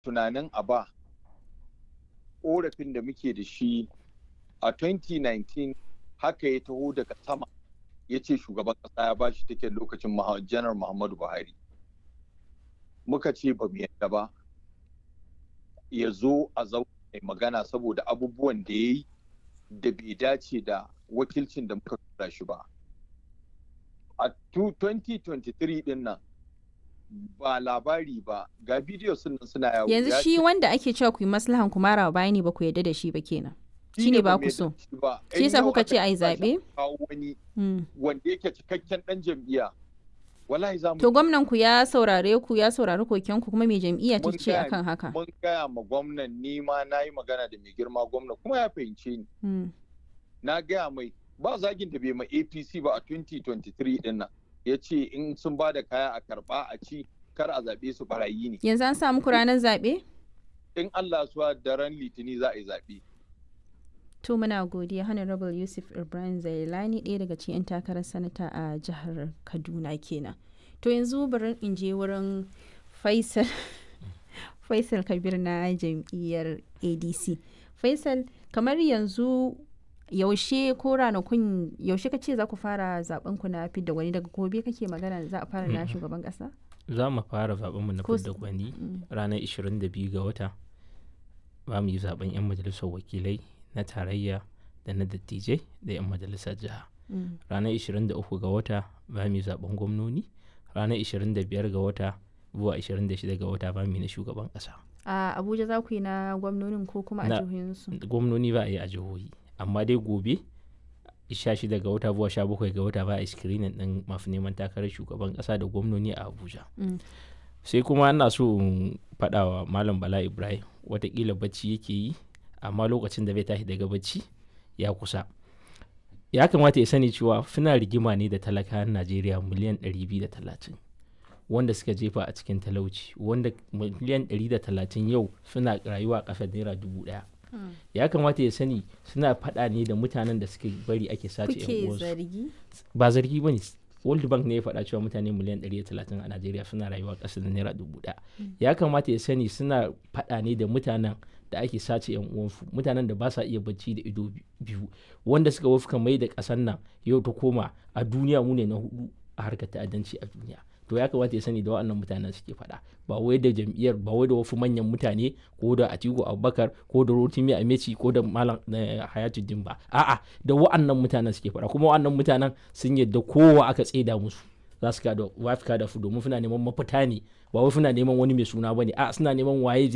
tunanin a ba korafin da muke da shi a 2019 haka ya taho daga sama ya ce shugaban ƙasa ya bashi take lokacin janar muhammadu buhari muka ce ba mu yadda ba ya zo a zaune magana saboda abubuwan da ya yi da bai dace da wakilcin da muka tura shi ba a 2023 din nan ba labari ba ga bidiyo sun suna yawo yanzu shi wanda ake cewa ku yi maslahan ku mara bayani ba ku yadda da shi ba kenan shi ne ba ku so shi yasa kuka ce a yi zaɓe wani wanda yake cikakken ɗan jam'iyya wallahi za mu to gwamnan ku ya saurare ku ya saurari koken ku kuma mai jam'iyya ta ce akan haka mun gaya ma gwamnan ni ma na yi magana da mai girma gwamna kuma ya fahimce ni na gaya mai ba zagin da bai ma apc ba a 2023 din nan ya ce in sun ba da kaya a karba a ci kar a zaɓe su barayi ne yanzu an samu ranar zaɓe in allah suwa daren litini za a yi zaɓe to muna godiya honorable yusuf ibrahim zailani ɗaya daga cikin 'yan takarar sanata a jihar kaduna kenan to yanzu bari in je wurin faisal faisal kabir na jam'iyyar adc faisal kamar yanzu yaushe ko ranakun yaushe ka ce za ku fara zaben ku na fidda gwani daga gobe kake magana za a fara na shugaban kasa za mu fara zaben mu na fidda gwani ranar 22 ga wata ba mu yi zaben 'yan majalisar wakilai na tarayya da na dattijai da 'yan majalisar jiha ranar 23 ga wata ba mu yi zaben gwamnoni ranar 25 ga wata zuwa 26 ga wata ba mu yi na shugaban kasa a abuja za ku yi na gwamnonin ko kuma a jihohinsu gwamnoni ba a yi a jihohi amma dai gobe 16 ga wata zuwa 17 ga wata ba a screening din masu neman takarar shugaban kasa da gwamnoni a abuja sai kuma ana so in faɗa wa malam bala ibrahim watakila bacci yake yi amma lokacin da bai tashi daga bacci ya kusa ya kamata ya sani cewa suna rigima ne da talakawan najeriya miliyan 230 wanda suka jefa a cikin talauci wanda miliyan 130 yau suna rayuwa a ƙasar naira dubu ɗaya ya kamata ya sani suna faɗa ne da mutanen da suka bari ake sace yan uwansu ba zargi ba ne world bank ne ya faɗa cewa mutane miliyan 130 a najeriya suna rayuwa ƙasa da naira dubu ɗaya ya kamata ya sani suna faɗa ne da mutanen da ake sace yan uwansu mutanen da ba sa iya bacci da ido biyu wanda suka wafka mai da ƙasar nan yau ta koma a duniya mu ne na hudu a harkar ta'addanci a duniya to ya kamata ya sani da waɗannan mutanen suke faɗa ba wai da jam'iyyar ba wai da wasu manyan mutane ko da Atiku Abubakar ko da Rotimi Ameci ko da Malam Hayatuddin ba a'a da waɗannan mutanen suke faɗa kuma waɗannan mutanen sun yadda kowa aka tseda musu za su kada wafika da su domin suna neman mafita ne ba wai suna neman wani mai suna bane a suna neman waye